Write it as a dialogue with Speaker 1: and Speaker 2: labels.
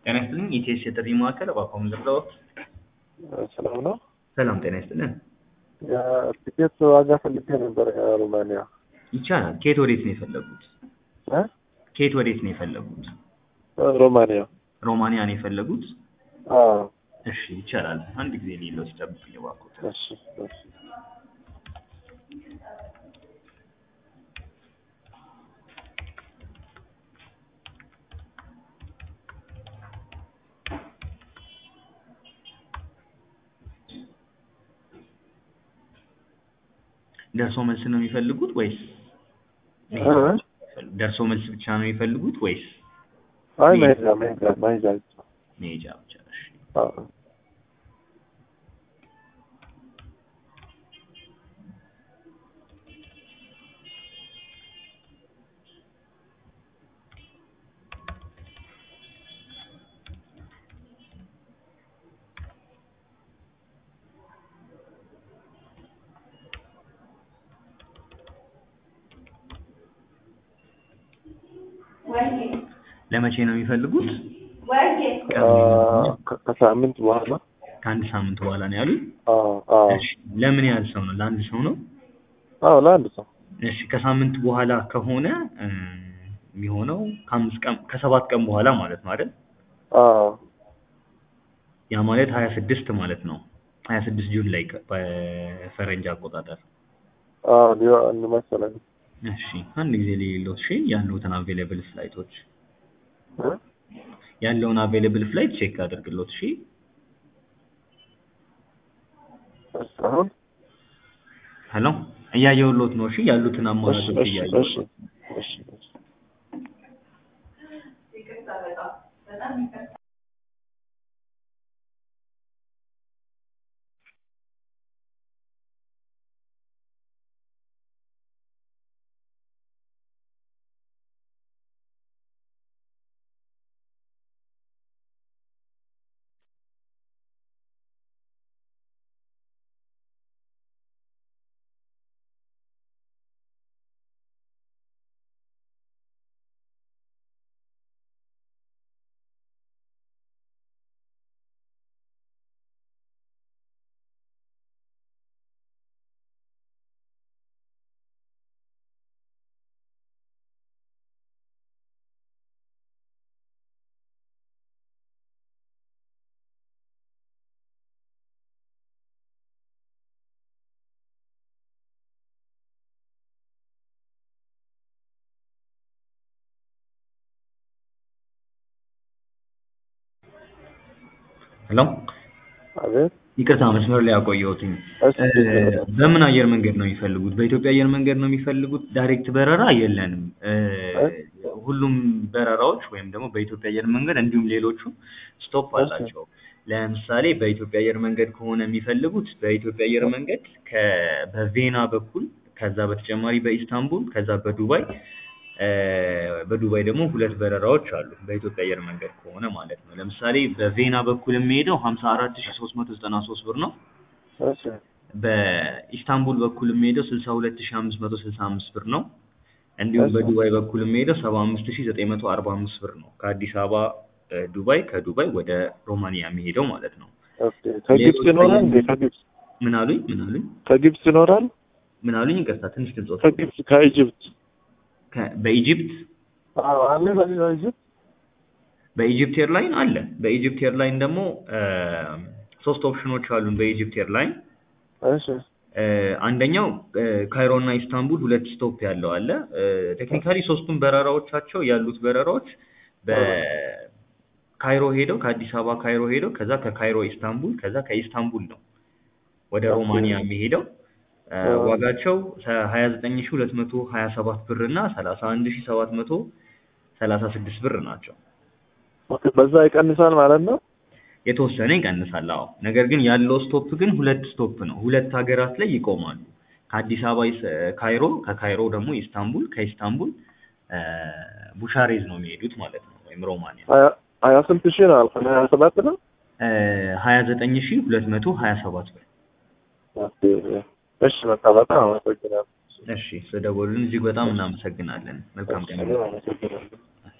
Speaker 1: ጤና ይስጥልኝ ኢቲኤስ የጥሪ ማዕከል እባክዎ ምን ልርዳዎት?
Speaker 2: ሰላም ነው።
Speaker 1: ሰላም ጤና ይስጥልን።
Speaker 2: የቲኬት ዋጋ ፈልጌ ነበር ከሩማንያ
Speaker 1: ይቻላል። ከየት ወዴት ነው የፈለጉት?
Speaker 2: እ?
Speaker 1: ከየት ወዴት ነው የፈለጉት?
Speaker 2: ሮማንያ።
Speaker 1: ሮማንያ ነው የፈለጉት?
Speaker 2: አዎ።
Speaker 1: እሺ ይቻላል። አንድ ጊዜ ሌሎች ጠብቁኝ እባክዎት።
Speaker 2: እሺ እሺ።
Speaker 1: ደርሶ መልስ ነው የሚፈልጉት ወይስ
Speaker 2: እ?
Speaker 1: ደርሶ መልስ ብቻ ነው የሚፈልጉት ወይስ
Speaker 2: አይ መሄጃ መሄጃ መሄጃ ብቻ።
Speaker 1: መሄጃ ብቻ? እሺ
Speaker 2: አዎ።
Speaker 1: ለመቼ ነው የሚፈልጉት?
Speaker 2: አ፣ ከ- ከሳምንት በኋላ
Speaker 1: ከአንድ ሳምንት በኋላ ነው ያሉት?
Speaker 2: አዎ አዎ
Speaker 1: እሺ ለምን ያህል ሰው ነው? ለአንድ ሰው ነው?
Speaker 2: አዎ ለአንድ ሰው
Speaker 1: እሺ ከሳምንት በኋላ ከሆነ እ፣ የሚሆነው ከአምስት ቀን ከሰባት ቀን በኋላ ማለት ነው አይደል?
Speaker 2: አዎ
Speaker 1: ያ ማለት ሀያ ስድስት ማለት ነው። ሀያ ስድስት ጁን ላይ ከ- በፈረንጅ አቆጣጠር።
Speaker 2: አዎ ሊሆን መሰለኝ
Speaker 1: እሺ አንድ ጊዜ ሌሎት እሺ ያሉትን አቬይላብል ፍላይቶች
Speaker 2: እ?
Speaker 1: ያለውን አቬይላብል ፍላይት ቼክ አድርግሎት። እሺ
Speaker 2: እሺ፣ አሁን
Speaker 1: ሄሎ እያየሁሎት ነው። እሺ ያሉትን
Speaker 2: እሺ
Speaker 1: አማራጮች
Speaker 2: እሺ
Speaker 1: እያየሁ
Speaker 2: እሺ እሺ እሺ
Speaker 1: ሄሎ
Speaker 2: አቤት
Speaker 1: ይቅርታ መስመር ላይ ያቆየሁትኝ።
Speaker 2: እሺ
Speaker 1: እ፣ በምን አየር መንገድ ነው የሚፈልጉት? በኢትዮጵያ አየር መንገድ ነው የሚፈልጉት? ዳይሬክት በረራ የለንም። እ፣ ሁሉም በረራዎች ወይም ደግሞ በኢትዮጵያ አየር መንገድ እንዲሁም ሌሎቹ ስቶፕ አላቸው። ለምሳሌ በኢትዮጵያ አየር መንገድ ከሆነ የሚፈልጉት በኢትዮጵያ አየር መንገድ ከ በቬና በኩል ከዛ በተጨማሪ በኢስታንቡል ከዛ በዱባይ እ፣ በዱባይ ደግሞ ሁለት በረራዎች አሉ በኢትዮጵያ አየር መንገድ ከሆነ ማለት ነው። ለምሳሌ በቬና በኩል የሚሄደው ሀምሳ አራት ሺ ሶስት መቶ ዘጠና ሶስት ብር ነው።
Speaker 2: እሺ
Speaker 1: በኢስታንቡል በኩል የሚሄደው ስልሳ ሁለት ሺ አምስት መቶ ስልሳ አምስት ብር ነው። እንዲሁም
Speaker 2: እሺ።
Speaker 1: በዱባይ በኩል የሚሄደው ሰባ አምስት ሺ ዘጠኝ መቶ አርባ አምስት ብር ነው። ከአዲስ አበባ እ፣ ዱባይ ከዱባይ ወደ ሮማኒያ የሚሄደው ማለት ነው።
Speaker 2: ኦኬ ከግብጽ ይኖራል እንዴ? ከግብጽ
Speaker 1: ምን አሉኝ? ምን አሉኝ?
Speaker 2: ከግብጽ ይኖራል?
Speaker 1: ምን አሉኝ? ይቅርታ ትንሽ ድምጽ
Speaker 2: ከግብጽ ከኢጅፕት
Speaker 1: በኢጂፕት
Speaker 2: አዎ አለ በሌላ ኢጅፕት
Speaker 1: በኢጂፕት ኤርላይን አለ። በኢጂፕት ኤርላይን ደግሞ እ፣ ሶስት ኦፕሽኖች አሉን በኢጂፕት ኤርላይን
Speaker 2: እሺ
Speaker 1: እ፣ አንደኛው እ፣ ካይሮ እና ኢስታንቡል ሁለት ስቶፕ ያለው አለ። ቴክኒካሊ ሶስቱም በረራዎቻቸው ያሉት በረራዎች በካይሮ ሄደው ከአዲስ አበባ ካይሮ ሄደው ከዛ ከካይሮ ኢስታንቡል ከዛ ከኢስታንቡል ነው ወደ
Speaker 2: ኦኬ።
Speaker 1: ሮማኒያ የሚሄደው እ፣
Speaker 2: አዎ።
Speaker 1: ዋጋቸው ሀያ ዘጠኝ ሺ ሁለት መቶ ሀያ ሰባት ብር እና ሰላሳ አንድ ሺ ሰባት መቶ ሰላሳ ስድስት ብር ናቸው።
Speaker 2: ኦኬ በዛ ይቀንሳል ማለት ነው?
Speaker 1: የተወሰነ ይቀንሳል። አዎ ነገር ግን ያለው ስቶፕ ግን ሁለት ስቶፕ ነው። ሁለት ሀገራት ላይ ይቆማሉ። ከአዲስ አበባ ኢስ- ካይሮ፣ ከካይሮ ደግሞ ኢስታንቡል፣ ከኢስታንቡል እ፣ ቡሻሬዝ ነው የሚሄዱት ማለት ነው ወይም ሮማኒያ
Speaker 2: ሀያ ሀያ ስንት ሺህ ነው አልከኝ? ሀያ ሰባት ነው?
Speaker 1: ሀያ ዘጠኝ ሺ ሁለት መቶ ሀያ ሰባት ብር።
Speaker 2: ኦኬ እሺ በቃ በጣም አመሰግናለሁ።
Speaker 1: እሺ ስለደወሉልን እጅግ በጣም እናመሰግናለን። መልካም ቀን።
Speaker 2: እኔም አመሰግናለሁ።